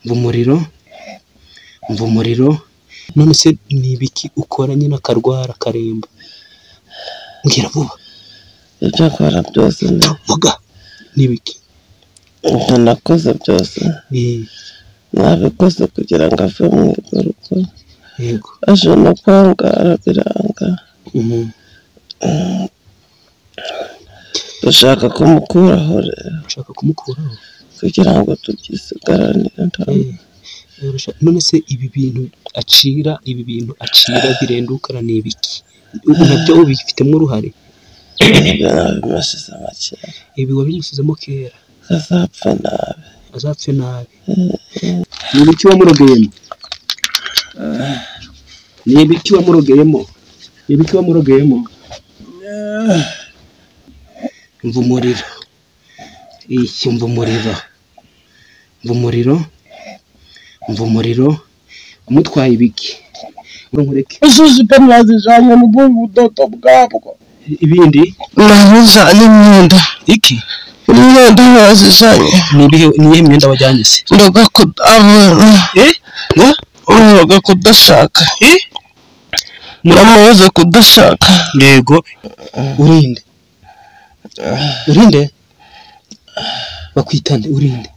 umva umuriro, umva umuriro, none se ni ibiki ukora nyine akarwara akaremba? Mbwira vuba, ibyo akora byose na- vuga, ni ibiki? ibyo nakoze byose Eh, nabikoze kugira ngo ave mu urwo rugo Yego, aje no kwangara biranga Mhm. dushaka kumukuraho rero urashaka kumukuraho? kugira ngo tubyisigaranire ntabwo Eh, eh, urashaka- None se ibi bintu acira, ibi bintu acira birendukana ni ibiki? Ubu nabyo ubifitemo uruhare? ibyo nabimashyize makera Ibi wabimusizemo kera, azapfa nabi azapfe nabi. Ni ibiki wamurogeyemo? Ni ibiki wamurogeyemo? Ni ibiki wamurogeyemo? Mva umuriro. Iki mva umuriro. Mva umuriro. Mva umuriro. Umutwaye ibiki? Nkureke. isuzupe mwazijyanye mu budodo bwabwo Ibindi? mwazijyanye imyenda Iki? imyenda mwazijyanye Ni ibihe ni iyihe myenda wajyanye se? ndoga kudabona Eh? Na? ndoga kudashaka Eh? muramubuze kudashaka Yego. Urinde. Urinde. Bakwitane urinde.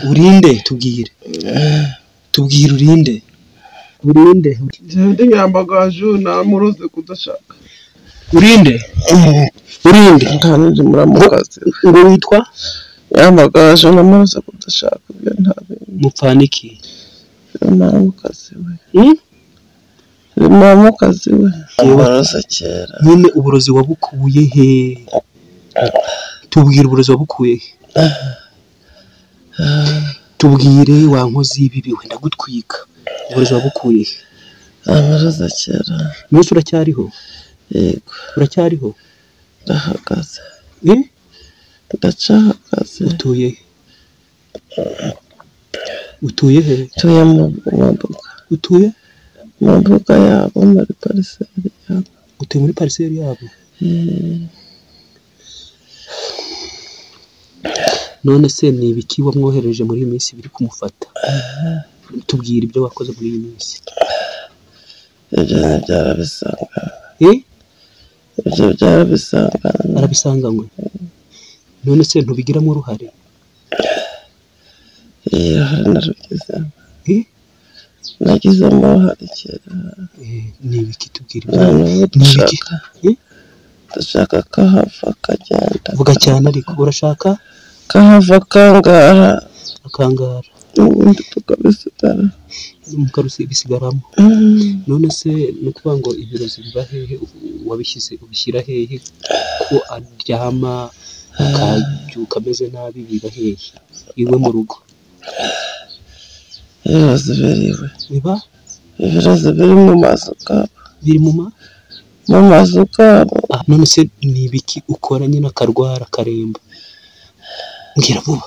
Urinde tubwire. Tubwire urinde. Urinde. ndi nyambagaje namuroze kudashaka Urinde. Urinde. kandi muramukazi Ngo witwa nyambagaje namuroze kudashaka ibyo ntabintu Mupfaniki. muramukazi we muramukazi we namuroze kera Nyine uburozi wabukuye he? Tubwire uburozi wabukuye he? Tubwire wa nkozi y'ibibi we ndagutwika. Uburozi wabukuye he? namuroze kera Mwese uracyariho? yego Uracyariho? ndahagaze Eh? ndacahagaze utuye he? utuye he tuye mu mu mbuga utuye mu mbuga yabo muri pariseri yabo utuye muri pariseri yabo Eh, none se ni ibiki wamwohereje muri iyi minsi biri kumufata tubwira ibyo wakoze muri iyi minsi ibyo ni byarabisanga Eh? ibyo byarabisanga arabisanganywe none se ntubigiramo uruhare iyi hari narugizemo Eh? nagizemo uruhare kera Eh, ni ibiki tubwira ibyo nta n'ubu Ni ibiki? dushaka Eh? dushaka ko hava akagenda vuga cyane ariko urashaka ko hava akangara akangara ubundi tukabisigara mukarusi bisigaramo Mm, none se ni ukuvuga ngo ibirozi biba hehe wabishyize ubishyira hehe ko aryama akabyuka ameze nabi biba hehe iwe mu rugo ibirozi biriwe biba ibirozi biri mu mazu kabo biri mu ma mu mazu kabo Ah, none se ni ibiki ukora nyine akarwara akaremba mbwira vuba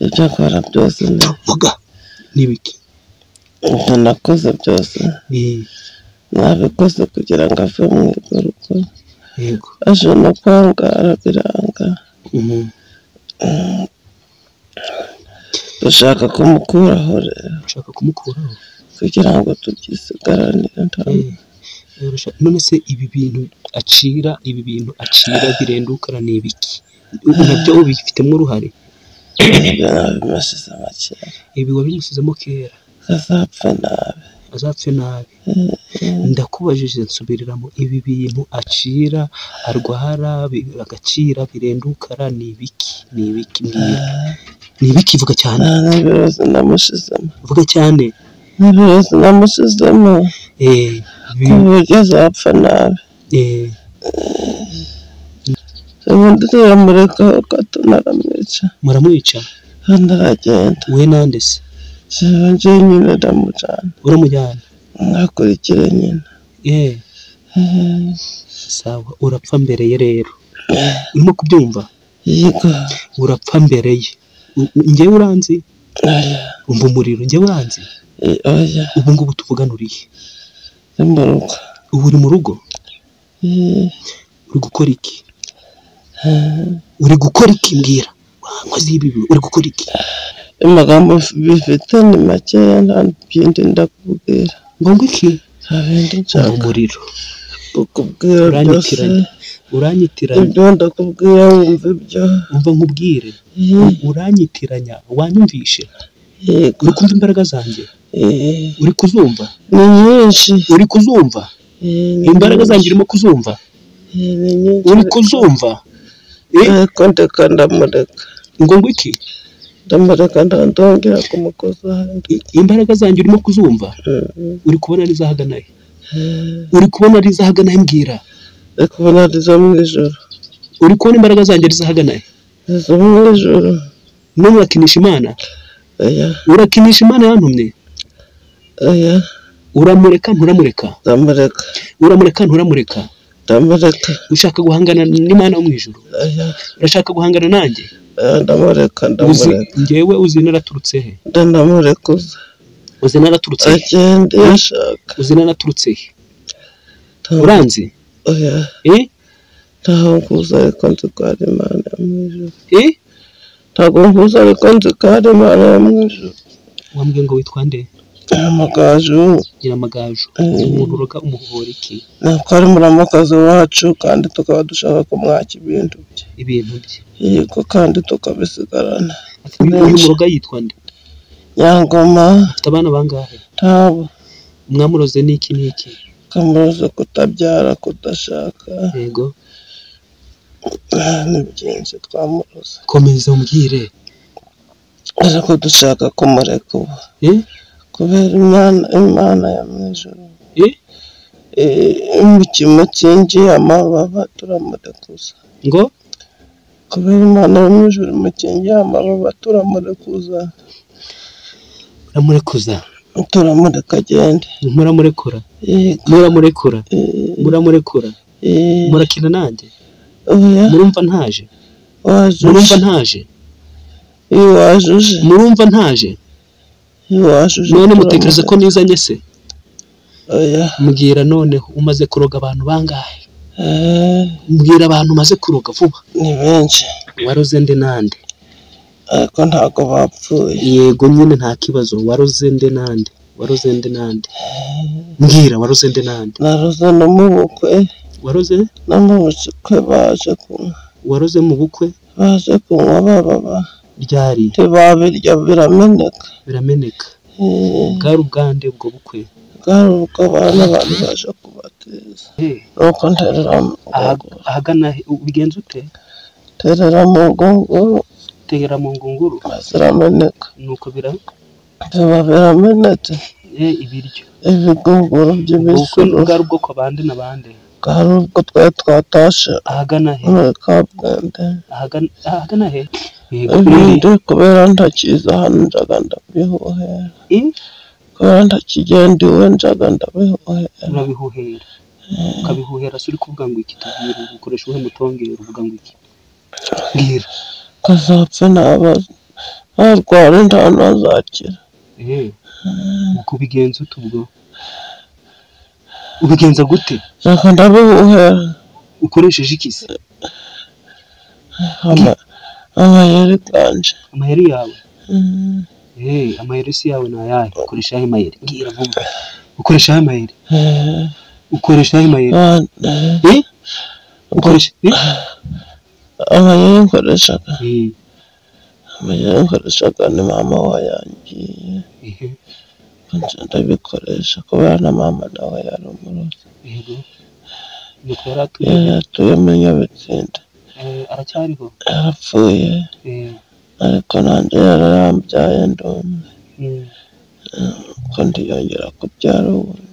ibyo akora byose na vuga ni ibiki ibyo nakoze byose Eh, nabikoze kugira ngo ave mu urwo rugo yego aje no kwangara biranga Mhm. dushaka kumukuraho rero urashaka kumukuraho kugira ngo tubyisigaranire ntabwo Eh, eh, urashaka- none se ibi bintu acira ibi bintu acira birendukana ni ibiki Ubu nabyo ubifitemo uruhare ibyo nabimashyize makera ibi wabimusizemo kera azapfa nabi azapfe nabi ndakubajije nsubiriramo ibi bintu acira arwara bi- agacira birendukara ni ibiki ni ibiki mbwira ni ibiki vuga cyane nta n'ibirozi namushizemo vuga cyane n'ibirozi namushizemo eh, bi- ku buryo azapfa nabi eh, ubundi turamurekaho gato naramwica muramwica hano aragenda we nande se jewe njye nyine ndamujyana uramujyana nakurikire nyine eh, Eh, sawa urapfa mbere ye rero urimo kubyumva yego urapfa mbere ye U- u- njyewe uranzi oya umva umuriro njyewe uranzi eh, oya ubu ngubu tuvuganuriye ni mu rugo ubu uri mu rugo Eh, uri gukora iki eh. uri gukora iki mbwira wa nkozi y'ibibi uri gukora iki amagambo bifite ni makeya nta bindi ndakubwira ngo iki nta bindi ngo nshaka umuriro kukubwira rwose uranyitiranya uranyitiranya ibyo ndakubwira wumva ibyo umva nkubwire Yee, uranyitiranya wanyumvishe yego uri kumva imbaraga zanjye Yee, uri kuzumva ni nyinshi uri kuzumva Yee, ni imbaraga zanjye nyinshi. urimo kuzumva Yee, ni nyinshi uri kuzumva Eh, ariko ndeka ndamureka ngo ngo iki ndamureka ndongera kumukoza ahandi imbaraga zanjye urimo kuzumva Mm, uri kubona ari izahagana he mm. uri kubona ari izahagana he mbwira ndi kubona ari izo mu ijoro uri kubona imbaraga zanjye ari izahagana he izo mu ijoro none urakinisha imana aya urakinisha imana yantumye aya uramureka nturamureka ndamureka uramureka nturamureka ndamureka ushaka guhangana n'imana wo mu ijuru aya urashaka guhangana nanjye aya ndamureka uzi ndamureka ngewe uzi naraturutse he ndanamureka uza uzi naraturutse he agende yashaka uzi naraturutse he Nta- uranzi oya eh ntaho nkuza ariko nzi ko hari imana yo mu ijuru eh ntabwo nkuza ariko nzi ko hari imana yo mu ijuru wambwiye ngo witwa nde amagaju nyiramagaju Mm. umuntu uroga umuhora iki ntabwo ari muramukazi wacu kandi tukaba dushaka kumwaka ibintu bye ibintu bye yego kandi tukabisigarana Ati, uyu uyu muroga yitwa nde nyangoma afite abana bangahe ntabwo mwamuroze n'iki n'iki kamuroze kutabyara kudashaka yego ah, ni byinshi twamuroze komeza umbwire ariko dushaka kumureka ubu eh kubera imana imana ya mu ijuru eh imikino kingiye amababa turamurekuza ngo kubera imana yo mu ijuru imukingiye amababa turamurekuza uramurekuza turamureka agende muramurekura yego muramurekura eh, muramurekura eh, murakina nanjye oya murumva ntaje murumva wajuje ntaje iyo wajuje murumva ntaje iyo wajuje none turamureka. mutekereza ko nizanye se oya mbwira noneho umaze kuroga abantu bangahe eh, mbwira abantu umaze kuroga vuba ni benshi waroze nde nande ariko ntabwo bapfuye yego nyine nta kibazo waroze nde nande waroze nde nande mbwira waroze nde nande naroze no mu bukwe waroze no mu bukwe baje kunywa waroze mu bukwe baje kunywa bababa ryari ntibabirya birameneka birameneka eh, bwari ubwande ubwo bukwe bwari ubw'abana abantu baje kubateza nuko ntereramo Aha- ahagana he- ubigenza ute ntereramo ubwo ngubwo tera mu ngunguru bazirameneka nuko bira biba biramenetse eh, ibiryo ibigunguru ubukwe by'imisoro bwari ubwoko bande na bande bwari ubwo twari twatashe ahagana he muri kabwende ahagana ahagana he yego ibindi kubera ntakiza hano njaga ndabihohera Eh, kubera ntakigenda iwe njaga ndabihohera urabihuhera ukabihuhera se uri kuvuga ngo iki tubwira ukoresha uwuhe mutongera uvuga ngo iki mbwira kazapfa ntaba ntarwara nta ntazakira eh nuko ubigenza ute ubwo ubigenza gute njaga ndabihohera ukoresheje iki se ama amayeri bwanje amayeri yawe Eh, amayeri si yawe ni ayahe ukoresha ayahe mayeri mbwira vuba ukoresha ayahe mayeri ukoresha ayahe mayeri Eh? ukoresha eh? amayeri nkoreshaga Eh, amayeri nkoreshaga ni mama wayangiye eh, nje ndabikoresha kubera na mama nawe yari umurozi yego nuko yari atuye yari atuye muri nyabitsinda Eh, aracyariho yarapfuye Eh, ariko nanjye yararambyaye ndumwe mm, ko ndiyongera kubyara ubundi